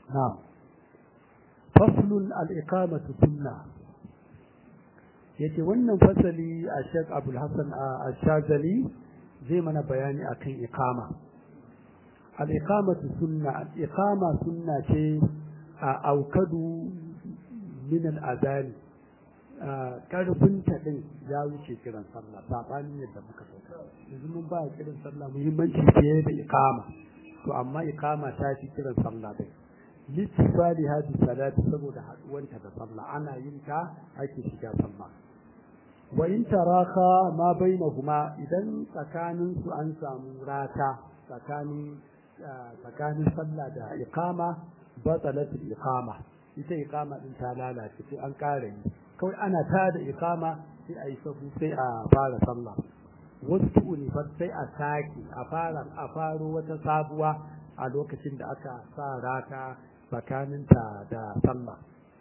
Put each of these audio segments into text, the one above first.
na'am faslun al-iqamatu sunna yace wannan fasali a Sheikh Abdul Hassan Ash-Shazali zai mana bayani akan iqama al-iqamatu sunna al-iqama sunna ce a aukadu min al-adani karfin ta din ya wuce kiran sallah sabanin yadda muka sauka yanzu mun ba kiran sallah muhimmanci fiye da iqama to amma iqama ta fi kiran sallah dai littifali hadi salati saboda haduwanta da sallah ana yin ta ake shiga sallah wa in taraka ma bainahuma idan tsakanin su an samu rata tsakanin tsakanin sallah da iqama batalat iqama ita iqama din ta lalace sai an kare yi kawai ana ta da iqama sai a yi sabu sai a fara sallah wasu unifar sai a sake a fara a faro wata sabuwa a lokacin da aka sa rata tsakaninta da sallah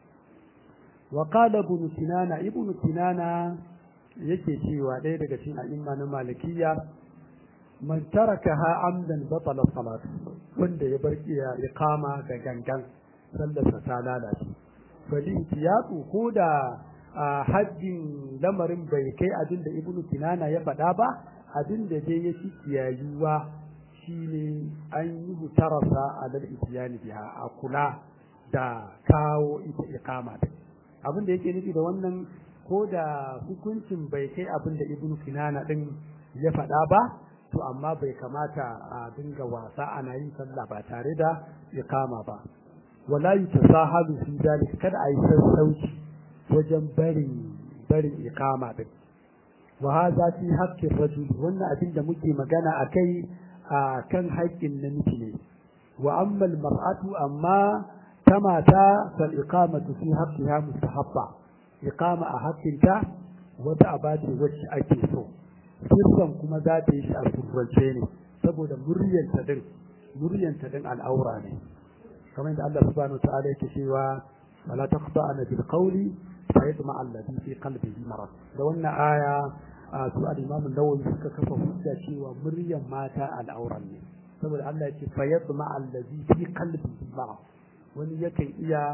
wa qala ibn sinana ibn sinana yake cewa ɗaya daga cikin a'imma na malikiya man tarakaha amdan batala salat wanda ya bar iya iqama da gangan sallarsa ta lalace bali ihtiyatu ko da haddin lamarin bai kai abin da ibnu kinana ya faɗa ba abin da dai ya ci kiyayuwa shine an yi hutarasa a dal isyani biha a kula da kawo ita iqama abin da yake nufi da wannan ko da hukuncin bai kai abin da ibnu kinana din ya faɗa ba to amma bai kamata a dinga wasa ana yin sallah ba tare da iqama ba wala yutasahalu fi dalik kada a yi sassauci wajen barin barin iqama din wa hadha fi haqqi rajul wannan abin da muke magana akai a kan haƙƙin namiji ne wa amma al-mar'atu amma ta mata fal iqamatu fi haqqiha mustahabba iqama a haƙƙinta wata abace wacce ake so sirran kuma za ta yi shi a surrance ne saboda muryanta din muryanta din al'aura ne kamar yadda Allah subhanahu wa ta'ala yake cewa wala taqta'na bil qawli فيطمع الذي في قلبه مرض da wannan aya a su al-Imam an-Nawawi suka kafa hujja cewa muryan mata al'auran ne saboda Allah ya ce fa yatma allazi fi qalbihi marad wani yakan iya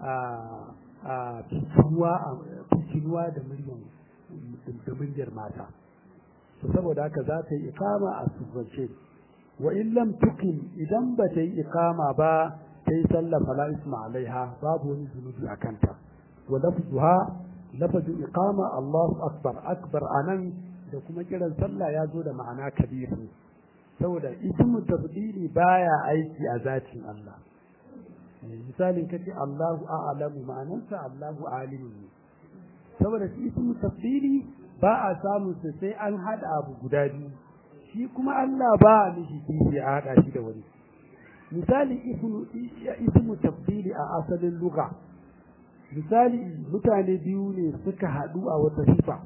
a fitinuwa fitinuwa da muryan da muryar mata to saboda haka za ta yi ikama a sirrance wa in lam tuqim idan ba ta yi ikama ba ta yi sallah fala isma alaiha babu wani zunubi a kanta ولفظها لفظ إقامة الله أكبر أكبر أنا da kuma kiran sallah ya zo da ma'ana kabir ne saboda ismu tafdili baya aiki a zatin Allah misalin kace Allahu a'lamu ma'anarsa Allahu alimu ne saboda shi ismu tafdili ba a samun sa sai an hada abu guda biyu shi kuma Allah ba a mishi kishi a hada shi da wani misali ismu ismu tafdili a asalin lugha misali mutane biyu ne suka haɗu a wata sifa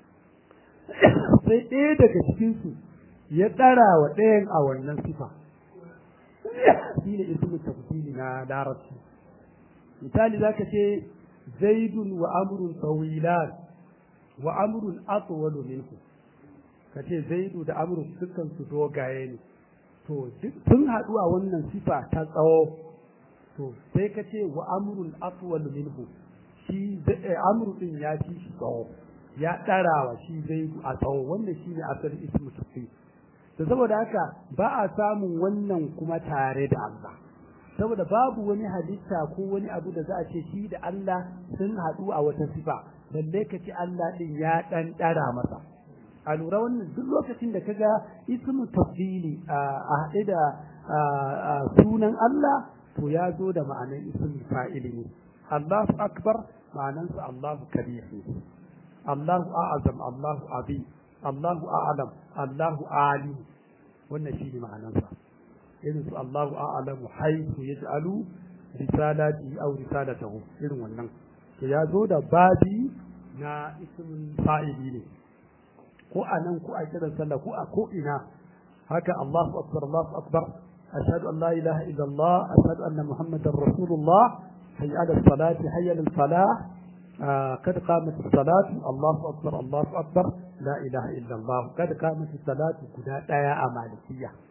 sai ɗaya daga cikinsu ya ɗara wa ɗayan a wannan sifa shi ne ismu tafsili na larabci misali za ka ce zaidun wa amrun tawilan wa amrun atwalu minhu ka ce zaidu da amrun dukkan su dogaye ne to sun haɗu a wannan sifa ta tsawo to sai ka ce wa amrun atwal minhu shi amru din ya ci shi tsawo ya ɗarawa shi zai a tsawo wannan shi ne asali ismu tafi to saboda haka ba a samun wannan kuma tare da Allah saboda babu wani halitta ko wani abu da za a ce shi da Allah sun haɗu a wata sifa balle ka ce Allah din ya ɗan ɗara masa a lura wannan duk lokacin da kaga ismu tafdili a haɗe da sunan Allah to ya zo da ma'anar ismin fa'ili ne Allahu akbar ma'anansa Allahu kabir ne Allahu a'azam Allahu abi Allahu a'lam Allahu alim wannan shi ne ma'anansa irin su Allahu a'lamu haythu yaj'alu risalati aw risalatahu irin wannan to ya zo da babi na ismin fa'ili ne ko anan ko a kiran sallah ko a ko ina haka Allahu akbar Allahu akbar أشهد أن لا إله إلا الله أشهد أن محمدا رسول الله حي على الصلاة حي على الفلاح آه قد قامت الصلاة الله أكبر الله أكبر لا إله إلا الله قد قامت الصلاة كنا يا أمالكية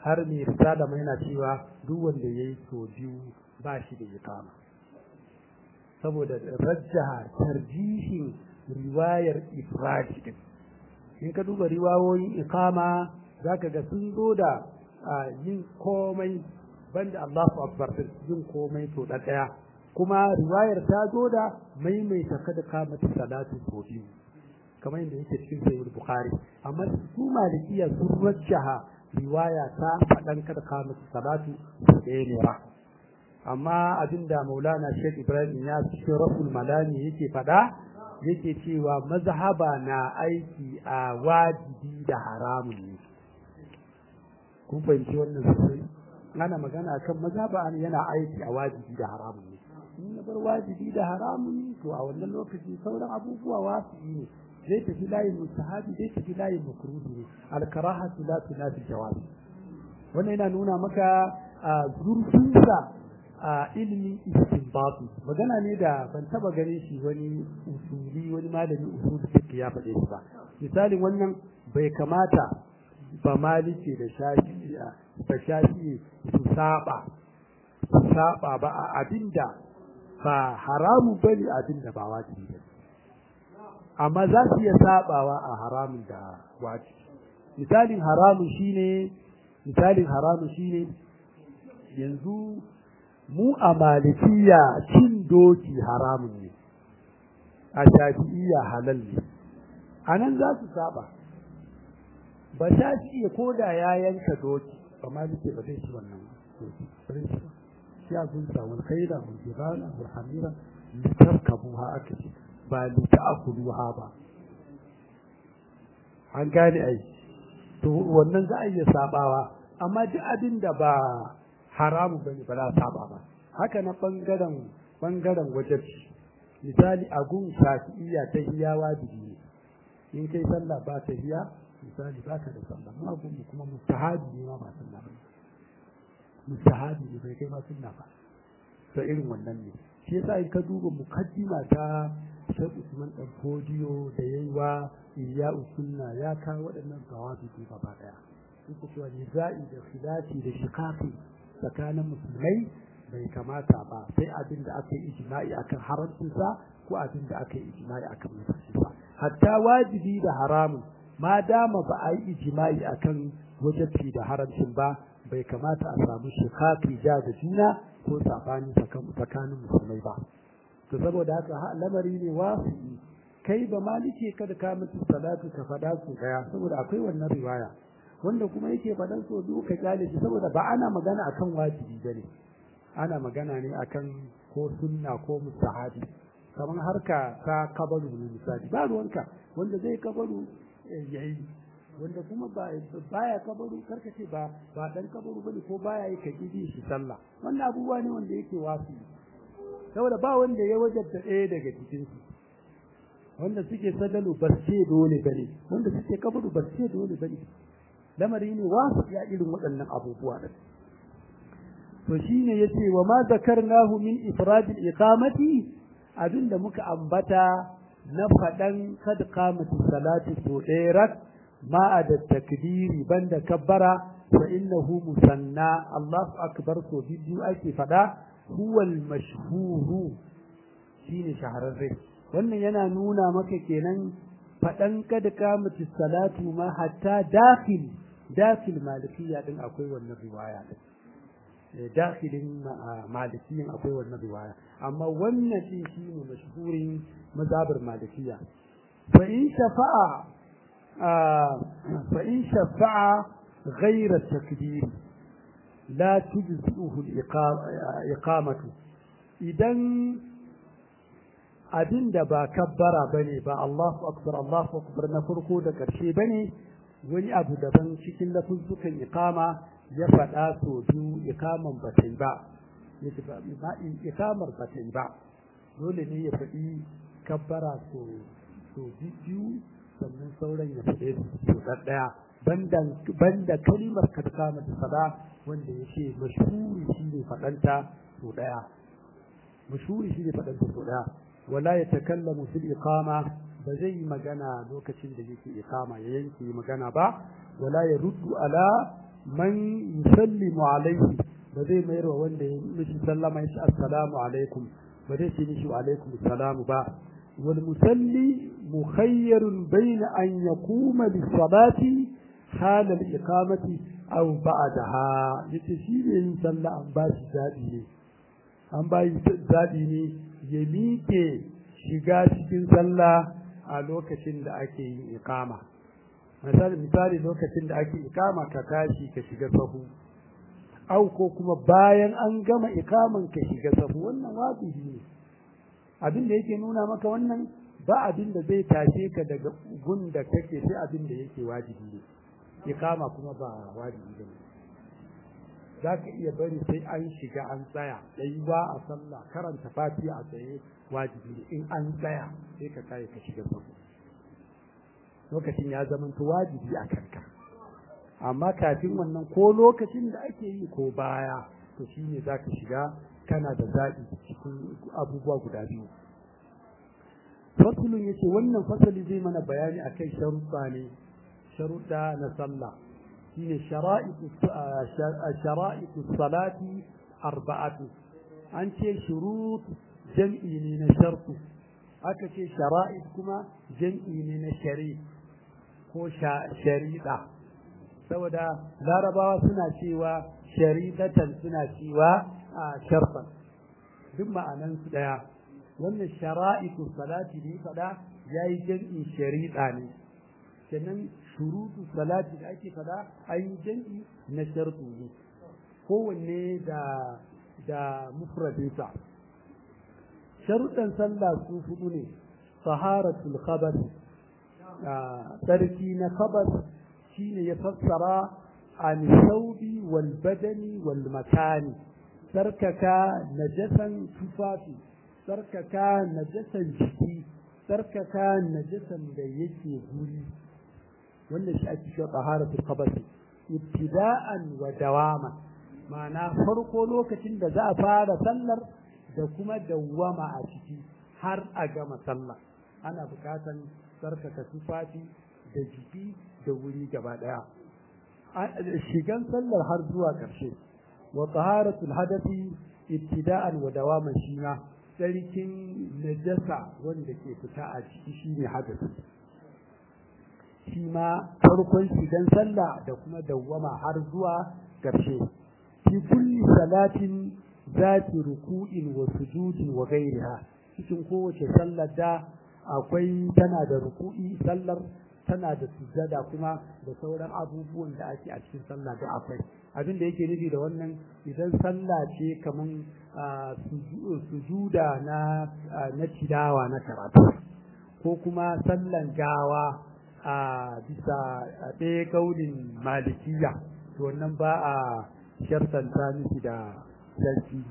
har mai risala mai yana cewa duk wanda ya yi so biyu ba shi da iqama saboda rajjaha tarjihin riwayar ifradi din in ka duba riwayoyin iqama zaka ga sun zo da yin komai banda Allahu akbar yin komai to da daya kuma riwayar ta zo da maimaita kada kamata salatu ko biyu kamar yadda yake cikin sahih bukhari amma su malikiya sun rajjaha riwaya ta fadan kada kamata salatu ko ɗaya ne ra amma abinda maulana sheikh ibrahim ya cikin rasul malami yake fada yake cewa mazhaba na aiki a wajibi da haramun ne kun fahimci wannan sosai ana magana kan mazhaba yana aiki a wajibi da haramun ne in ya bar wajibi da haramun to a wannan lokaci sauran abubuwa wasu ne zai tafi layin mustahabi zai tafi layin makruhi ne alkarahatu la tunafi jawab wannan yana nuna maka zurfinsa a ilimin istinbatu magana ne da ban taba ganin shi wani usuli wani malami usul fiqh ya faɗe shi ba misalin wannan bai kamata ba maliki da shafi da shafi su saba su saba ba a abinda ba haramu bane abinda ba wajibi bane amma za su iya sabawa a haramun da wajibi misalin haramun shine misalin haramun shine yanzu mu a malikiya cin doki haramun ne a shafi'iyya halal ne a nan za su saba ba shafi'iyya ko da ya yanka doki ba maliki ba zai ci wannan doki ba zai ci ba shi a gunsa wal khaira wal jibala wal hamira litarkabuha aka ce ba lita'kuluha ba an gane ai to wannan za a iya sabawa amma duk abin da ba haramu bane ba za a saba ba haka na bangaren bangaren wajibi misali a gun shafi'iyya ta hiya wajibi ne in kai sallah ba ta hiya misali ba ka da sallah ma gun kuma mustahabi ne ma ba sallah ba mustahabi ne bai kai ma sunna ba to irin wannan ne shi yasa in ka duba mukaddima ta Sheikh Usman dan Fodiyo da yayi wa Iya Sunna ya kawo waɗannan gawabi gaba daya yake cewa niza'i da khilafi da shiqaqi tsakanin musulmai bai kamata ba sai abin da aka yi ijma'i akan haramcinsa ko abin da aka yi ijma'i akan mutuncinsa hatta wajibi da haramun ma dama ba a yi ijma'i akan wajibi da haramcin ba bai kamata a samu shikaki ja da juna ko sabani tsakanin musulmai ba to saboda haka lamari ne wasu kai ba malike kada ka mutu salatu ka faɗa su daya saboda akwai wannan riwaya wanda kuma yake faɗan so biyu ka kyale shi saboda ba ana magana akan wajibi bane ana magana ne akan ko sunna ko mustahabi kamar harka ta kabaru ne misali ba ruwanka wanda zai kabaru yayi wanda kuma ba baya kabaru karka ce ba ba dan kabaru bane ko baya yi kaji shi sallah wannan abubuwa ne wanda yake wasu saboda ba wanda ya wajabta ɗaya daga cikin su wanda suke sadalu ba ce dole bane wanda suke kabaru ba ce dole bane lamari ne wasu ya irin waɗannan abubuwa ɗin to shine yace wa ma zakarnahu min ifradil iqamati abinda muka ambata na faɗan kad qamatu salati so ɗaya ma da takdiri banda kabbara fa innahu musanna Allahu akbar so biyu ake faɗa huwal mashhuru shine shahararre wannan yana nuna maka kenan faɗan kad qamatu salatu ma hatta dakhil dakhil malikiya din akwai wannan riwaya din dakhilin malikiyin akwai wannan riwaya amma wannan din shine mashhurin mazhabar malikiya fa in shafa'a fa in shafa'a ghayra takbir la tujzi'uhu al-iqamatu idan abinda ba kabbara bane ba Allahu akbar Allahu akbar na farko da karshe bane wani abu daban cikin lafuzzukan iqama ya faɗa so biyu ikaman ba ta yi ba ikamar ba ta yi ba dole ne ya faɗi kabbara so so biyu sannan sauran ya faɗe so ɗaya banda kalimar kadkama da sada wanda ya ce mashhuri shi ne faɗanta so ɗaya mashhuri shi ne faɗanta so ɗaya wala ya takallamu fil iqama ba zai yi magana lokacin da yake iqama ya yanke magana ba wala ya ruddu ala man yusallimu alaihi ba zai mayar wa wanda ya mishi sallama ya ce assalamu alaikum ba zai ce mishi wa alaikum assalamu ba wal musalli mukhayyarun bayna an yaquma bis salati hala al iqamati aw ba'daha yace shi ne yin sallah an ba shi zabi ne an ba shi zabi ne ya miƙe shiga cikin sallah a lokacin da ake yin iqama misali misali lokacin da ake iqama ka tashi ka shiga sahu au ko kuma bayan an gama ikaman ka shiga sahu wannan wajibi ne abin da yake nuna maka wannan ba abin da zai tashe ka daga gun da kake sai abin da yake wajibi ne ikama kuma ba wajibi ne za ka iya bari sai an shiga an tsaya ba a sallah karanta fatiha a tsaye wajibi ne in an tsaya sai ka kai ka shiga sahu lokacin ya zama wajibi a kanka amma kafin wannan ko lokacin da ake yi ko baya to shine zaka shiga kana da zaɓi cikin abubuwa guda biyu fasulun yace wannan fasali zai mana bayani akan sharuɗa ne sharuɗa na sallah shine shara'itu shara'itu salati arba'atu an ce shurut jam'i ne na shartu aka ce shara'id kuma jam'i ne na shari ko shari'a saboda larabawa suna cewa sharidatan suna cewa a sharfan duk ma'anan su daya wannan shara'itu salati ne fada yayi jam'i sharida ne kenan shurutu salati da ake fada ayi jam'i na shartu ne kowanne da da mufradinsa sharuɗan sallah su hudu ne taharatul khabar tsarki na khabar shine ya fassara an saubi wal badani wal makani sarkaka najasan tufafi sarkaka najasan jiki sarkaka najasan da yake guri wannan shi ake cewa taharatul khabasi ibtida'an wa dawama ma'ana farko lokacin da za a fara sallar da kuma dawwama a ciki har a gama sallah ana bukatan sarkaka tufafi da jiki da wuri gaba daya shigan sallar har zuwa ƙarshe wa taharatul hadathi ibtida'an wa dawaman shi ma tsarkin najasa wanda ke fita a ciki shine hadasi shi ma farkon shigan sallah da kuma dawwama har zuwa ƙarshe fi kulli salatin zati ruku'in wa sujudin wa ghairiha cikin kowace sallar da akwai tana da ruku'i sallar tana da sujada kuma da sauran abubuwan da ake a cikin sallah da akwai abin da yake nufi da wannan idan sallah ce kaman sujuda na na tilawa na karatu ko kuma sallan gawa a bisa ɗaya kaulin malikiya to wannan ba a shartanta miki da sarki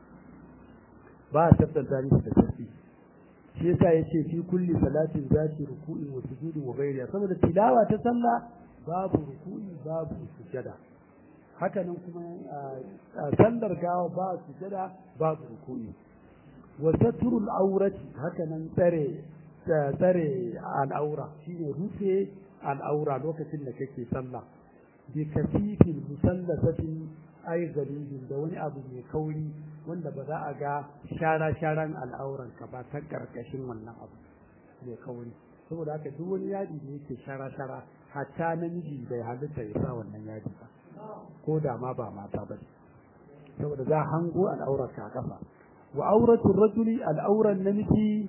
ba a shartanta miki da sarki shi yasa yace fi kulli salatin zati ruku'in wa sujudin wa ghayriha saboda tilawa ta sallah babu ruku'i babu sujada haka nan kuma sallar gawa ba sujada babu ruku'i wa satrul aurati haka nan tsare tsare al'aura shine rufe al'aura lokacin da kake sallah bi kasifin musallasatin ai galibin da wani abu mai kauri wanda ba za a ga shara-sharan al'auranka ba ta ƙarƙashin wannan abu mai kauri saboda haka duk wani yadi da yake shara-shara hatta namiji bai halitta ya sa wannan yadi ba ko da ma ba mata ba saboda za a hango al'aurarka a ƙasa wa auratul rajuli al'auran namiji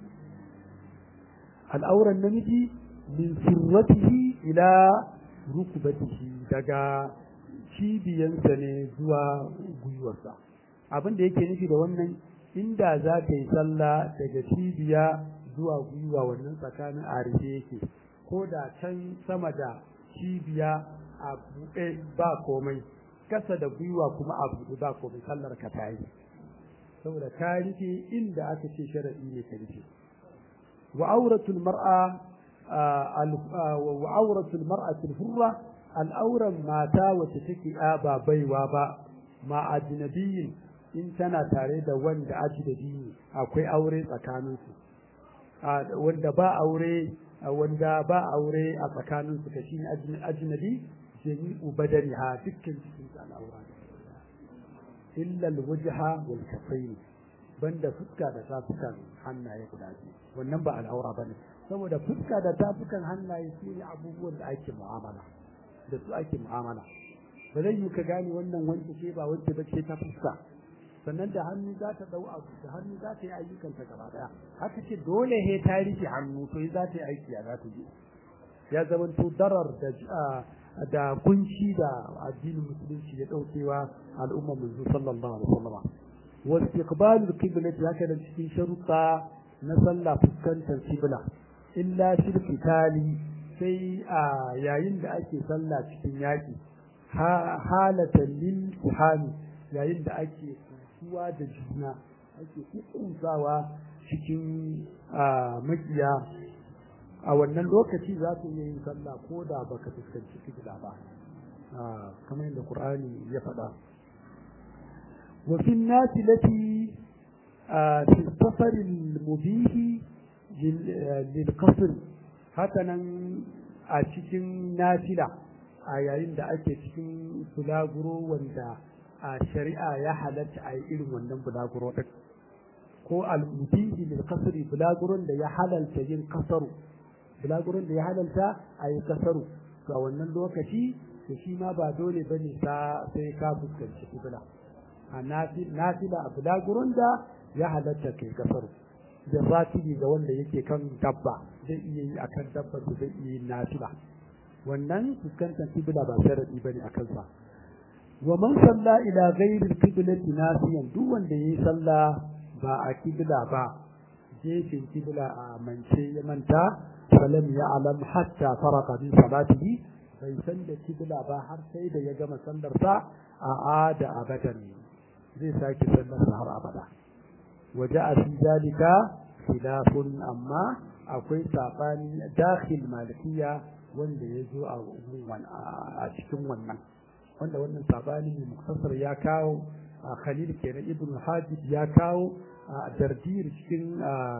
al'auran namiji min sirratihi ila rukbatihi daga cibiyansa ne zuwa gwiwarsa abin da yake nufi da wannan inda za ka yi sallah daga cibiya zuwa gwiwa wannan tsakanin a rufe yake ko da can sama da cibiya a buɗe ba komai kasa da gwiwa kuma a buɗe ba komai sallar ka ta yi saboda ka rufe inda aka ce sharaɗi ne ka rufe wa auratul mar'a wa auratul mar'atul hurra al'auran mata wacce take ba baiwa ba ma ajnabiyin in tana tare da wanda ajnabi ne akwai aure tsakaninsu wanda ba aure wanda ba aure a tsakaninsu ka shine ajnabi jami'u badaniha dukkan cikin ta al'aura ne illa alwajha wal kaffayn banda fuska da tafukan hannaye guda biyu wannan ba al'aura bane saboda fuska da tafukan hannaye su ne abubuwan da ake mu'amala da su ake mu'amala ba zai yi ka gane wannan wanda ce ba wanda ba ce ta fuska sannan da hannu za ta dau abu da hannu za ta yi ayyukanta gaba daya haka ce dole he ta rike hannu to za ta yi aiki a za ta je ya zama to darar da da kunci da addinin musulunci ya daukewa al'ummar manzo sallallahu alaihi wasallam wa istiqbalul qiblati haka da cikin sharuɗa na sallah fuskantar qibla illa fil qitali sai a yayin da ake sallah cikin yaki halatan lil kuhani yayin da ake kuwa da juna ake kukunsawa cikin makiya a wannan lokaci za su iya yin sallah ko da baka fuskanci kibla ba kamar yadda qur'ani ya faɗa wa fi nasi lati fi safar mubihi lil qasr hakanan a cikin nafila a yayin da ake cikin bulaguro wanda a shari'a ya halatta a yi irin wannan bulaguro ɗin ko al-mubihi lil qasri bulaguron da ya halalta yin kasaru bulaguron da ya halalta a yi kasaru to a wannan lokaci to shi ma ba dole bane sa sai ka fuskanci kibla a nafila a bulaguron da ya halatta kai kasaru da zatili ga wanda yake kan dabba zai iya yi akan dabba zai iya yin nafila wannan fuskantar kibla ba sharadi bane a kansa wa man salla ila ghairi al-qiblati nasiyan duk wanda yayi sallah ba a kibla ba gefen kibla a mance ya manta falam ya'lam hatta faraka min salatihi bai san da kibla ba har sai da ya gama sallar sa a ada abadan zai sake sallar sa har abada waja'a fi zalika khilafun amma akwai sabani dakhil malikiya wanda ya zo a cikin wannan wanda wannan sabani mai muktasar ya kawo a khalil kenan ibn hajib ya kawo a dardir cikin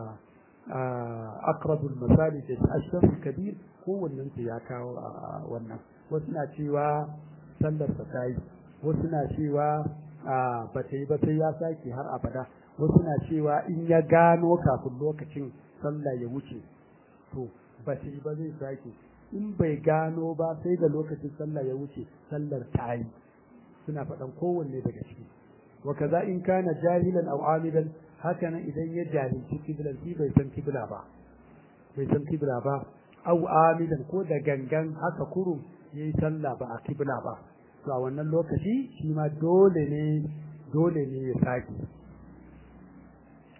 akrabul masali da ashraf kabir kowannen su ya kawo a wannan wasu na cewa sallar sa ta yi wasu na cewa ba ta yi ba sai ya sake har abada wasu na cewa in ya gano kafin lokacin sallah ya wuce to ba ta yi ba zai sake in bai gano ba sai da lokacin sallah ya wuce sallar ta yi suna faɗan kowanne daga ciki wa kaza in kana jahilan aw amidan haka nan idan ya jahilci kiblan shi bai san kibla ba bai san kibla ba aw amidan ko da gangan haka kurum yayi sallah ba a kibla ba to a wannan lokaci shi ma dole ne dole ne ya sake